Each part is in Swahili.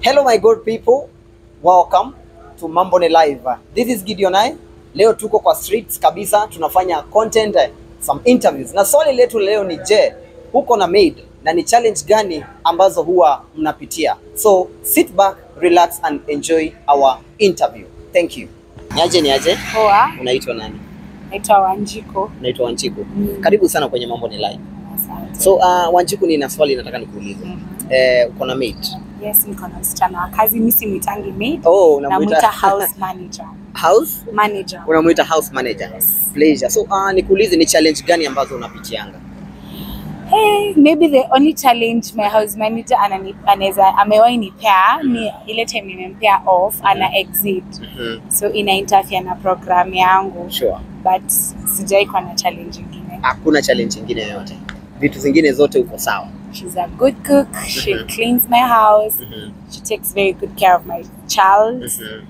Hello my good people, welcome to Mambo ni Live. This is Gideon I. Leo tuko kwa streets kabisa, tunafanya content, eh, some interviews. Na swali letu leo ni je, uko na maid na ni challenge gani ambazo huwa mnapitia? So sit back, relax and enjoy our interview. Thank you. Niaje niaje? Poa, Unaitwa nani? naitwa Wanjiko. Naitwa Wanjiku. Mm. Karibu sana kwenye Mambo ni Live. Asante. So uh, Wanjiku, nina swali nataka nikuulize. Mhm. Eh, uko na maid? Yes, niko na msichana wa kazi, mi simwitangi maid, Oh, namwita unamuita house manager. house Manager. unamuita house manager. Yes. Pleasure. So uh, nikuulize ni challenge gani ambazo unapitianga? Hey, maybe the only challenge my house manager anani, anaweza amewahi nipea ni ile time nimempea off ana exit Mhm. so ina interfere na program yangu Sure. but sijai kuwa na challenge ingine. Hakuna challenge nyingine yoyote. Vitu zingine zote uko sawa. She's a good cook, she Mhm. cleans my house, Mhm. she takes very good care of my child, Mhm.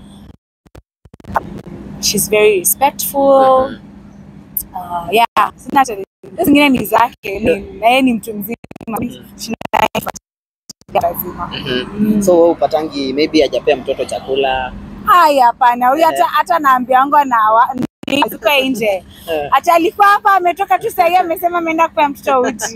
she's very respectful. Mhm. Uh, yeah, sina challenge. Hizo zingine ni zake, ni na yeye ni mtu mzima. Shina lazima. Mhm. Mm. So wewe upatangi maybe hajapea mtoto chakula. Haya, hapana, huyu hata Eh. hata naambia wangu na tuko nje. Eh, Hata alikuwa hapa ametoka tu sahii amesema ameenda kupea mtoto uji.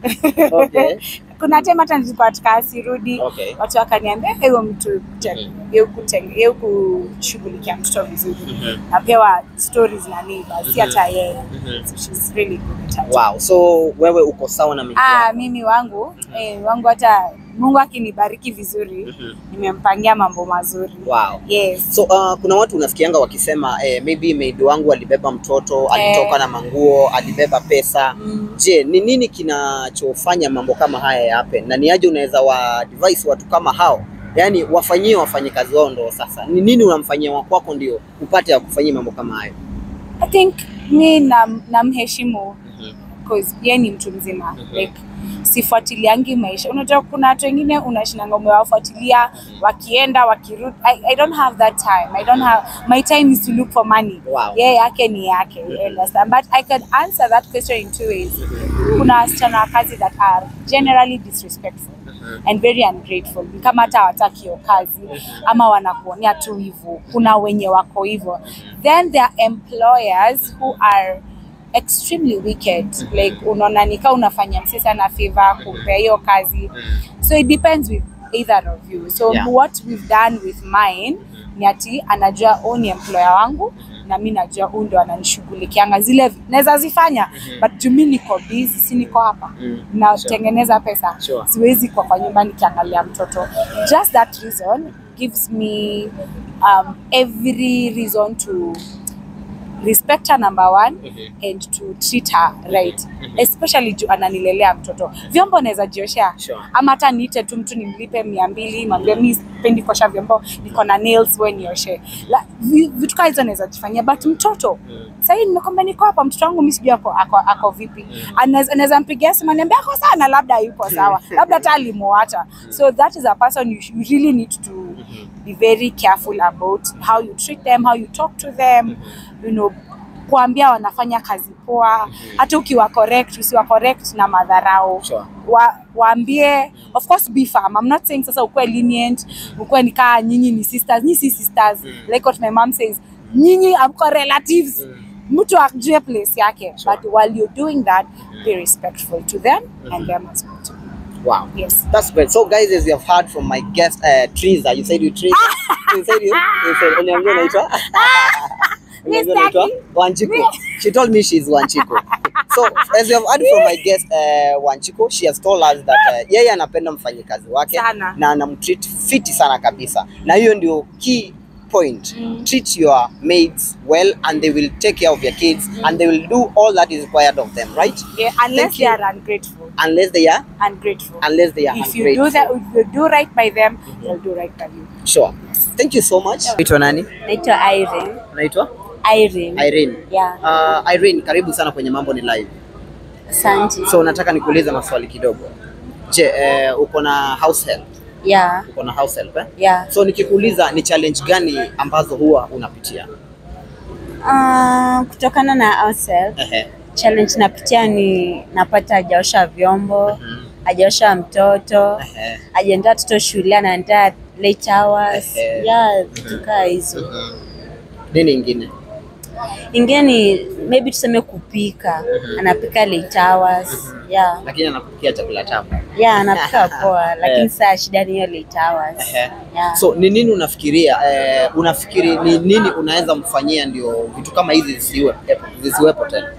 Okay. Kuna time hata nilikuwa tukaa sirudi. Okay. Watu wakaniambia huyo mtu Mhm. yeye kutenge yeye kushughulikia mtoto vizuri. Mhm. Napewa stories na neighbors, si hata yeye. Mhm. So she's really good at it. Wow. So wewe uko sawa na mimi. Ah, mimi wangu eh, wangu hata Mungu akinibariki vizuri Mhm. nimempangia mambo mazuri. Wow. Yes. So uh, kuna watu unasikianga wakisema eh, maybe maid wangu alibeba mtoto, alitoka na manguo, alibeba pesa. Mm. Je, ni nini kinachofanya mambo kama haya ya happen? Na ni aje unaweza wa advise watu kama hao, yaani wafanyie wafanyikazi wao ndo sasa, ni nini unamfanyia wa kwako ndio upate ya kufanyia mambo kama hayo? I think mi nam- namheshimu Mhm. cause yeye ni mtu mzima Mhm. like sifuatiliangi maisha. Unajua kuna watu wengine unashinanga umewafuatilia wakienda wakirudi. I, I don't have that time. I don't have my time is to look for money. Wow. Yeye yake ni yake. you understand? But I can answer that question in two ways. Kuna wasichana wa kazi that are generally disrespectful and very ungrateful. Ni kama hata hawataki hiyo kazi ama wanakuonea tu hivyo. Kuna wenye wako hivyo. Then there are employers who are extremely wicked like unaona nika unafanya msi sana favor kumpea hiyo kazi so it depends with either of you so Yeah. what we've done with mine ni ati anajua huu ni employer wangu na mi najua huu ndo ananishughulikianga zile naweza zifanya but juu mi niko busy si niko hapa Mm. natengeneza pesa Sure. siwezi kwa kwa nyumba nikiangalia mtoto just that reason gives me um, every reason to respect her number one Mhm. and to treat her right Mhm. especially juu ananilelea mtoto vyombo naweza jioshea Sure. ama hata niite tu mtu nimlipe mia mbili mwambie mi sipendi kuosha vyombo niko na nails we nioshe La- vi- vitu kaa hizo naweza jifanyia but mtoto Mm. sahii nimekwambia niko hapa mtoto wangu mi sijui ako, ako, ako vipi Anaweza- anaweza mpigia simu niambia ako sana labda yuko sawa labda hata alimuacha so that is a person you, you really need to be very careful about how you treat them how you talk to them you know kuambia wanafanya kazi poa hata ukiwa correct usiwa correct na madharau Sure. wa, waambie of course be firm i'm not saying sasa ukuwe lenient ukuwe nikaa nyinyi ni sisters nyinyi si sisters Mm. like what my mom says nyinyi amko relatives Mm. mtu ajue place yake Sure. but while you're doing that be respectful to them and them as well too. Wow. yes That's great. So guys, as you have heard from my guest, uh, Triza, you said you Triza. you said you, you said, uniambia unaitwa? Uniambia unaitwa? Mistaki. Wanchiku. She told me she's Wanchiku. So as you have heard from my guest uh, Wanchiku, she has told us that uh, yeye anapenda mfanyikazi wake Sana. na anamtreat fiti sana kabisa, na hiyo ndio key point. Mm. Treat your maids well and they will take care of your kids and they will do all that is required of them, right? yeah, unless Thank they you. are ungrateful Unless they are, ungrateful unless they are if you do ungrateful. that if you do right by them they'll do right by you Sure. Thank you so much. Naitwa nani? naitwa Irene Unaitwa? Irene Irene. yeah Uh, Irene, karibu sana kwenye Mambo ni Live. asante So nataka nikuulize maswali kidogo. Je, eh, uko na house help? yeah Uko na house help eh? yeah So nikikuuliza ni challenge gani ambazo huwa unapitia? Uh, kutokana na ourselves Ehe. challenge napitia ni napata hajaosha vyombo Mhm. hajaosha mtoto, Ehe. hajaandaa mtoto shule, anaandaa late hours. Ehe. Yeah, vitu kaa hizo. Nini ingine? Ingine ni maybe tuseme kupika, anapika late hours. Yeah. Lakini anakupikia chakula tamu. Yeah, anapika poa, Eh. lakini saa shida ni hiyo late hours. Ehe. Yeah. So ni nini unafikiria eh, unafikiri ni nini unaweza mfanyia ndio vitu kama hizi zisiwe zisiwepo tena?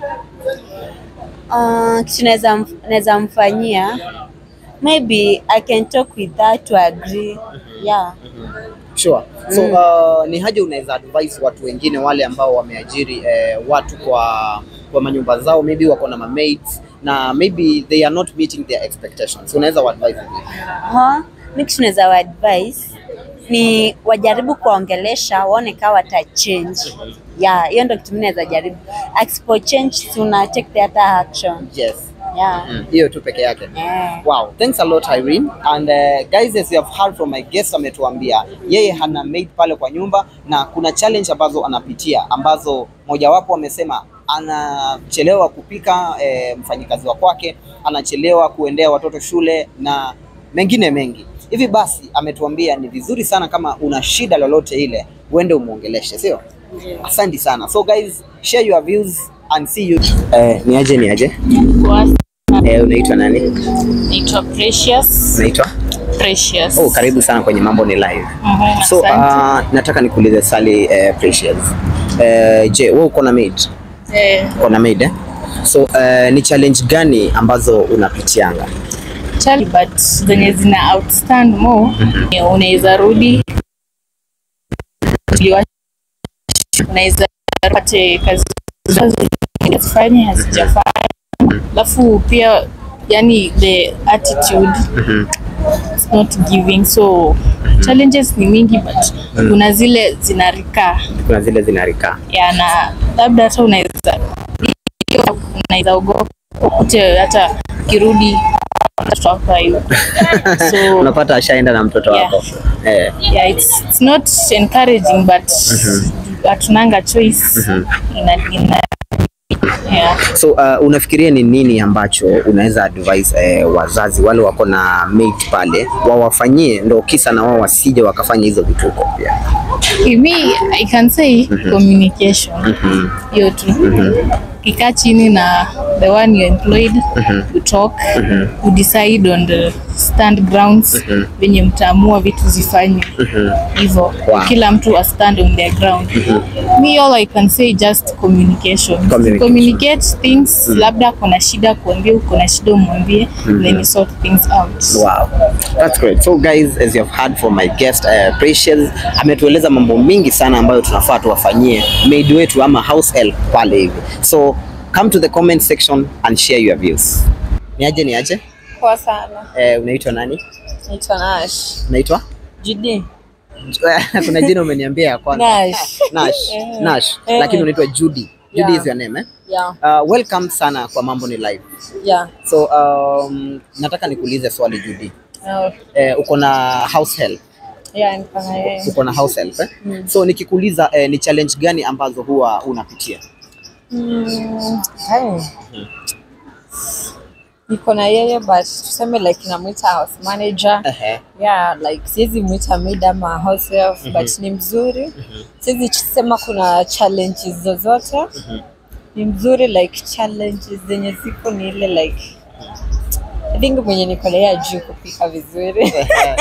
Uh, kitu naweza mf- naweza mfanyia maybe I can talk with that to agree. Yeah. Sure. So uh, ni haja unaweza advise watu wengine wale ambao wameajiri eh, watu kwa kwa manyumba zao maybe wako na mamaids na maybe they are not meeting their expectations. Unaweza advise vipi? Ha, mi kitu naweza wa advice ni wajaribu kuwaongelesha waone kama wata change. Yeah, hiyo ndio kitu mimi naweza jaribu. Asipo change tuna take the other action. Yes. Yeah. Mm, Hiyo tu peke yake. Yeah. Wow, thanks a lot Irene. And uh, guys as you have heard from my guest ametuambia yeye hana maid pale kwa nyumba na kuna challenge ambazo anapitia ambazo mojawapo amesema anachelewa kupika eh, mfanyikazi wa kwake, anachelewa kuendea watoto shule na mengine mengi. Hivi basi ametuambia ni vizuri sana kama una shida lolote ile uende umuongeleshe, sio? Asante sana. So guys, share your views and see you. Eh, ni aje ni aje? Eh, unaitwa nani? Naitwa Precious. Unaitwa? Precious. Oh, karibu sana kwenye Mambo ni Live. Mhm, So asante. uh, nataka nikuulize swali eh, Precious. Eh, je, wewe uko na maid? Eh, Uko na maid eh? So eh, ni challenge gani ambazo unapitianga? chali but zenye zina outstand more eh, unaweza rudi uliwa- unaweza pate kazi zifanye hazijafanya alafu pia yani the attitude it's not giving so challenges ni mingi but kuna zile zinarikaa Kuna zile zinarikaa. ya na labda hata unaweza hiyo unaweza ogopa ukute hata kirudi mtoto wako hayuko so Unapata ashaenda na mtoto Yeah. wako. Eh, yeah, it's, it's not encouraging but hatunanga choice ina, ina, yeah. so uh, unafikiria ni nini ambacho unaweza advise eh, wazazi wale wako na maid pale wawafanyie ndo kisa na wao wasije wakafanya hizo vituko pia. me I can say communication hiyo tu kikaa chini na the one you employed you talk you decide on the stand grounds venye mtaamua vitu zifanywe hivyo Wow. kila mtu a stand on their ground me all I can say just communication Communication. communicate things labda kuna shida kuambia uko na shida umwambie then you sort things out Wow. That's great. So guys, as you have heard from my guest uh, Precious, ametueleza mambo mingi sana ambayo tunafaa tuwafanyie maid wetu ama house help pale hivi. So come to the comment section and share your views. Niaje niaje? Poa sana. Eh, unaitwa nani? Naitwa Nash. Unaitwa? Judy. Kuna jina umeniambia ya kwanza. Nash. Nash. Nash. Eh. Lakini unaitwa Judy. Judy Yeah. is your name eh? Yeah. Uh, welcome sana kwa Mambo ni Live. Yeah. So um, nataka nikuulize swali Judy. Uh, Eh, uko na house help? yeah, niko na yeye. uko na house help eh? So nikikuuliza eh, ni challenge gani ambazo huwa unapitia? Mm, hai. Niko na yeye but tuseme like namwita house manager. Ehe. Yeah, like siwezi mwita maid ama house help but ni mzuri. Siwezi sema kuna challenges zozote. Ni mzuri like challenges zenye ziko ni ile like I think mwenye niko na yeye ajui kupika vizuri.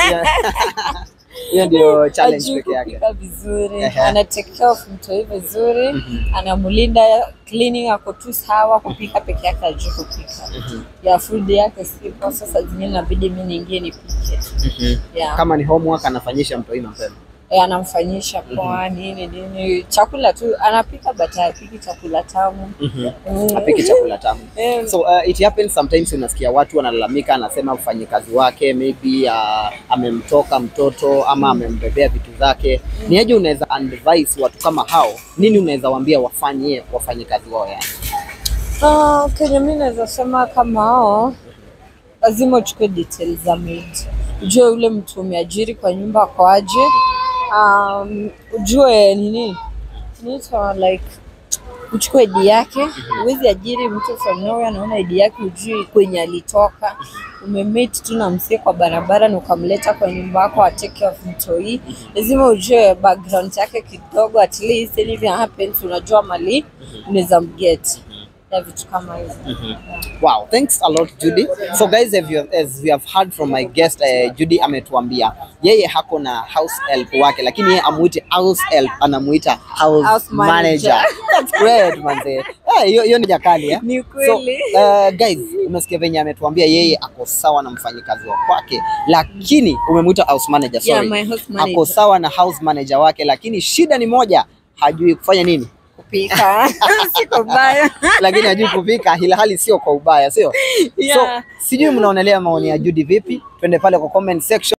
Hiyo ndio challenge Ajui peke yake. kupika vizuri, Ehe. ana take care of mtoi vizuri, anamlinda, cleaning ako tu sawa, kupika peke yake ajui kupika. Ya food yake sipo, sasa zingine inabidi mimi niingie nipike. Yeah. Kama ni homework anafanyisha mtoi mapema. Eh, anamfanyisha poa nini nini, chakula tu anapika, but hapiki chakula tamu. Mm. Apiki chakula tamu. Eh, So uh, it happens sometimes unasikia watu wanalalamika, anasema mfanyikazi wake maybe uh, amemtoka mtoto ama amembebea vitu zake. Ni aje unaweza advise watu kama hao, nini unaweza waambia wafanye wafanyikazi wao yani? Ah, Kenya mi naweza sema kama hao lazima uchukue details za maid, ujue ule mtu umeajiri kwa nyumba ako aje, um, ujue nini inaitwa like uchukue ID yake. Huwezi ajiri mtu from nowhere, naona ID yake hujui kwenye alitoka. Umemeet tu na msee kwa barabara na ukamleta kwa nyumba yako a take care of mtoi. Lazima ujue background yake kidogo, at least anything happens, unajua mali unaweza mget na vitu kama hizo. Wow, thanks a lot Judy. So guys, as, you, as we have heard from my guest uh, Judy ametuambia yeye hako na house help wake, lakini yeye amuiti house help, anamuita house, House manager. manager. That's great manze. Eh, hiyo hiyo ni jakali eh? Ni So, kweli. uh, guys, umesikia venye ametuambia yeye ako sawa na mfanyikazi wa kwake, lakini umemuita house manager, Yeah, sorry. my house manager. Ako sawa na house manager wake, lakini shida ni moja, hajui kufanya nini? Kupika siko mbaya. lakini hajui kupika, ila hali sio kwa ubaya, sio? Yeah. So sijui mnaonelea maoni ya Judy vipi? Twende pale kwa comment section.